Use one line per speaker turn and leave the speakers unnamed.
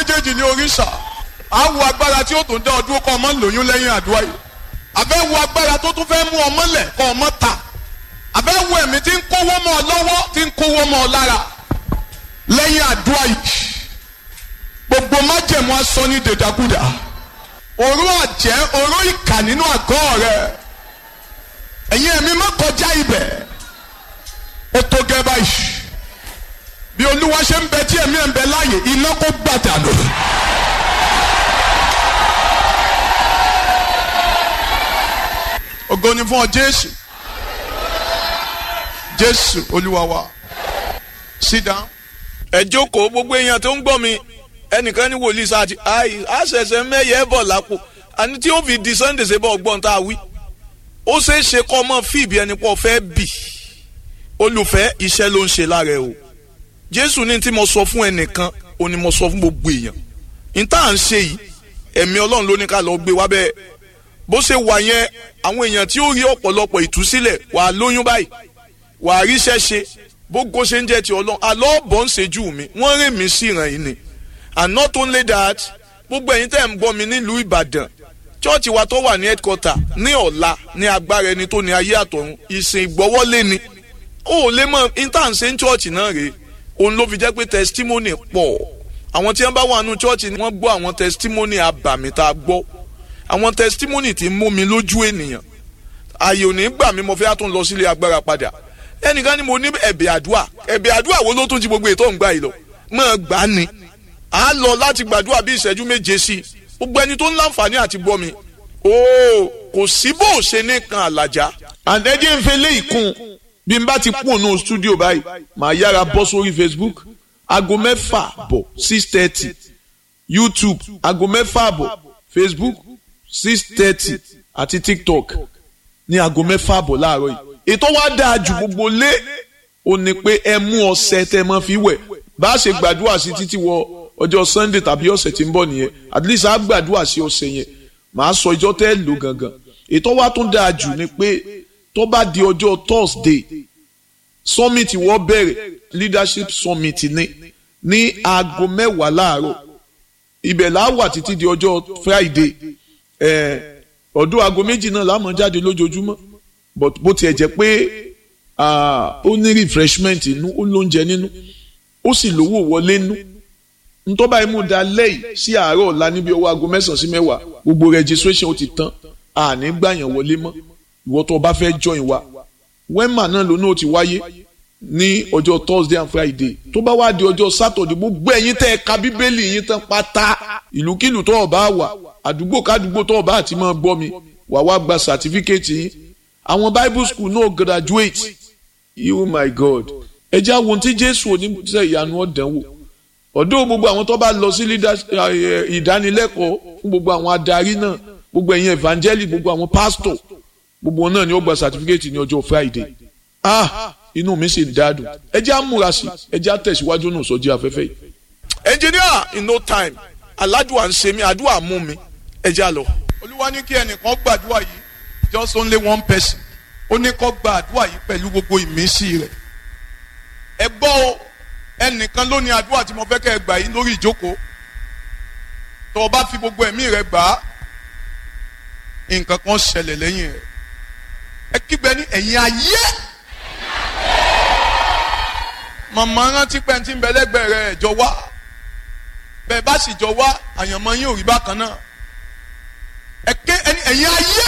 méjèèjì ní oríṣà á wo agbára tí ó tún dá ọdún kọ́ ọmọ lóyún lẹ́yìn àdúrà yìí àbẹ́ wo agbára tó tún fẹ́ mú ọmọ lẹ̀ kọ́ ọmọ ta àbẹ́ wo ẹ̀mí tí ń kówó mọ́ ọ lọ́wọ́ tí ń kówó mọ́ ọ lára lẹ́yìn àdúrà yìí gbogbo májẹ̀mú asọ ní dèdàkúdà òró àjẹ́ òró ìkà nínú àgọ́ rẹ ẹ̀yin ẹ̀mí má kọjá ibẹ̀ ó tó gẹ́ báyìí bí olúwa ṣe ń bẹ tí ẹ̀mí ẹ̀ ń bẹ láàyè iná kó gbàdánù. ògo ni fún ọ jésù jésù olúwa wa sit down.
ẹ jókòó gbogbo èèyàn tó ń gbọ́ mi ẹnìkan ní wòlíì sáàtì àì àṣẹṣẹ mẹ́yẹ bọ̀ lápò àní tí ó fi di sunday ṣe bọ̀ gbọ́n tá a wí ó ṣeé ṣe kọ́ ọmọ fíìbì ẹni pọ̀ fẹ́ bì olùfẹ́ iṣẹ́ ló ń ṣe lára ẹ o jésù ní tí mo sọ fún ẹnìkan ó ní mo sọ fún gbogbo èèyàn ní tá à ń ṣe yìí ẹ̀mí ọlọ́run ló ní ká lọ gbé wá bẹ́ẹ̀ bó ṣe wà yẹn àwọn èèyàn tí ó rí ọ̀pọ̀lọpọ̀ ìtúsílẹ̀ wà á lóyún báyìí wà á ríṣẹ́ ṣe bógo ṣe ń jẹ́ ti ọlọ́run àlọ́ bọ̀ ń ṣejú mi wọ́n rìn mí sí ìràn yìí ni and not only that gbogbo ẹ̀yin tẹ́ ń gbọ́ mi nílùú ìbàdàn chọ́ọ̀chì wa tó wà ní headquarter ní ọ̀la ní agbára ẹni tó ní ayé àtọ̀run ìsìn ìgbọ́wọ́lé ni ó lè mọ intanṣe ń chọ́ọ̀chì náà rèé òun ló fi jẹ́ pé testimony pọ̀ àwọn tí wọ́n bá wà nù chọ́ọ̀chì ni wọ́n gbọ́ àwọn testimony abàmì tá a gbọ́ àwọn testimony tí ń mú mi lójú ènìyàn ààyè ò ní gbà mí mo fẹ́ tún lọ sílé agbára padà ẹnìkan ni mo ní ẹ̀bẹ̀ àdúà ẹ̀bẹ̀ àdúà wo ló tún ti gbogbo ètò òǹgbà yìí lọ mọ̀ gbà á ni à á lọ láti gbàdúrà bí ìṣẹ́jú méje sí i gbogbo ẹni tó ń láǹfààní àti gbọ́ mi ooo kò sí bó o ṣe ní kan àlàjá.
àtẹ̀jẹ́ ń fẹ́ lé ìkún bí n bá ti kún ònú stúdíò báyìí màá yára bọ́ sórí facebook aago mẹ́fà bọ̀ six thirty youtube aago mẹ́fà bọ̀ facebook six thirty àti tiktok ní aago mẹ́fà bọ̀ láàárọ̀ yìí ètò wa dáa ju gbogbo lé o ní pé ẹ mú ọṣẹ tẹ mọ́ fi wẹ̀ bá a ṣe gbàdúrà sí títí wọ ọjọ́ sunday tàbí ọ̀sẹ̀ tí ń bọ̀ nìyẹn at least a gbàdúrà sí ọ̀sẹ̀ yẹn màá sọ ìjọ tẹ́ lò gangan ètò wa tún dáa jù ni pé tó bá di ọjọ́ thursday summit wọ́n bẹ̀rẹ̀ leadership summit ní ní aago mẹ́wàá láàárọ̀ ibẹ̀ là á wà títí di ọjọ́ friday ọdún aago méjì náà la máa jáde lójoojúmọ́ but bó tiẹ̀ jẹ́ pé ó ní refreshment inú ó lóúnjẹ nínú ó sì lówó wọlé nínú ntọ́ba imú da lẹ́yìn sí àárọ̀ ọ̀la níbi ọwọ́ aago mẹ́sàn-án sí mẹ́wàá gbogbo registration ó ti tán àní gbàyàn wọlé mọ́ ìwọ tó o bá fẹ́ join wa wema náà lónà ó ti wáyé ní ọjọ́ thursday and friday tó bá wá di ọjọ́ saturday gbogbo ẹ̀yin tẹ́ ẹ ka bíbélì yín tán pátá ìlúkìlù tó o bá wà àdúgbò kádùgbò tó o bá àti máa gbọ́ mi wà wá gba certificate yín àwọn bible school náà graduate you my god ẹ jẹ́ àwọn ohun tí jésù oníṣẹ́ ìyanu ọ̀dánwò ọ̀dọ́ gbogbo àwọn tó bá lọ sí ìdánilẹ́kọ̀ọ́ fún gbogbo àwọn adarí náà gbogbo ẹ̀yin evangelic gbogbo àwọn pastor gbogbo wọn náà ni ó gba certificate ní ọjọ́ friday ah inú mi sì dáadùn ẹ jẹ́ àmúra sí ẹ jẹ́ àtẹ̀síwájú náà sọ́jí afẹ́fẹ́ yìí.
engineer in no time aládùá ń ṣe mí àdúrà mú mi ẹ já lọ.
olúwa ní kí ẹnìkan gbàdúrà yìí just only one person ó ní kó gba àdúrà yìí pẹ̀lú gbogbo ìmísí rẹ̀ ẹ gbọ́ o ẹnìkan ló ní àdúrà tí mo fẹ́ kẹ́ ẹ gbà yìí lórí ìjókòó tó o bá fi gbogbo ẹ̀mí rẹ gbà á nǹkan kan ṣẹlẹ̀ lẹ́yìn rẹ̀ ẹ kígbe ní ẹ̀yìn ayé màmá rántí pé ẹni tí ń bẹ lẹ́gbẹ̀ẹ́ rẹ̀ jọ wá bẹ́ẹ̀ bá sì jọ wá àyànmọ́ yín ò rí bákan náà ẹ ké ẹni ẹ̀yìn ayé